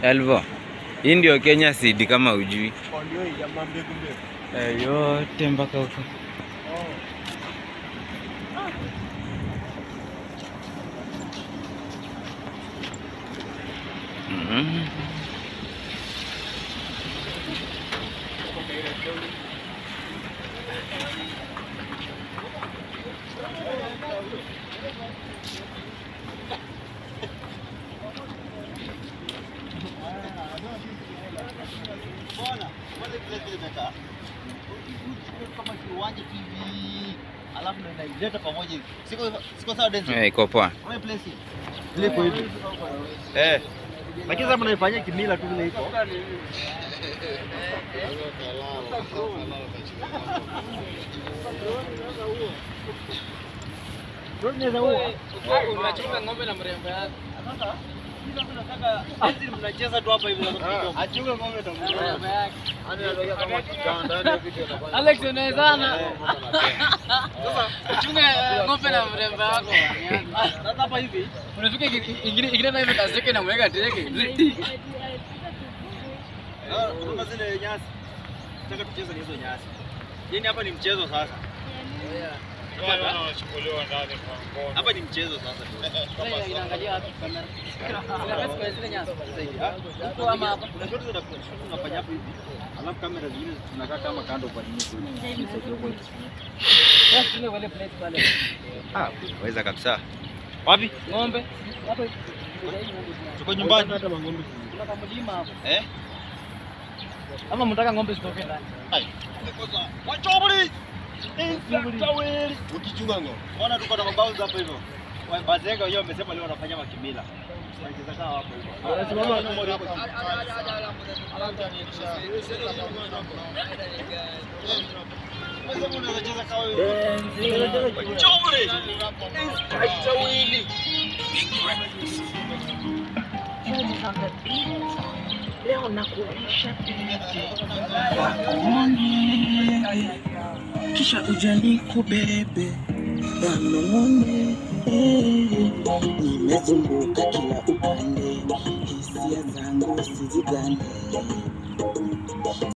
Elvo, hii ndio Kenya Seed kama ujui. Ndio hii jamaa mbegu mbegu. Eh, yote mpaka huko. Mhm. Bwana, kwanza kile kile imekaa. Kama kiwanja hivi. Alafu ndio inaileta pamoja hivi. Siko siko sawa Denzel. Eh, iko poa. Unaona place hii? Ile iko hivi. Eh. Lakini sasa mnaifanyia kimila tu vile iko. Unachunga ng'ombe na mrembo yako. Mnacheza tu hapa hivi. Achunge ng'ombe Mrembo yake. Alex unawezana. Uchunge eh, ng'ombe na mrembo yako. Sasa hapa hivi. Unafika ingine ingine ingine na hivi kaseke na mweka teke. Ah, Unaona zile nyasi. Nataka tucheze na hizo nyasi. Yaani hapa ni mchezo sasa. Hapa ni mchezo sasa. Sasa inaangalia wapi kamera? Zinapesa kwa zile nyasi. Huko ama hapa. Kuna shoti za tunafanya hapo hivi. Alafu kamera zingine tunakaa kama kando kwa nini? Sasa tuna wale place pale. Ah, waweza kabisa. Wapi? Ng'ombe. Hapo. Tuko nyumbani. Kuna kama mlima hapo. Eh? Ama mtaka ng'ombe zitoke ndani. Ai. Wachobuli. Tawili. Ukichunga ngo. Ona tuko na mabao hapa hivyo. Bazenga wenyewe wamesema leo wanafanya makimila. Wanacheza kama hapo hivyo. Wamesema unacheza kama wewe. Wachobuli. Tawili. Leo nakulisha kisha ujani kubebe wanong'one, nimezunguka kila upande, hisia zangu sizigane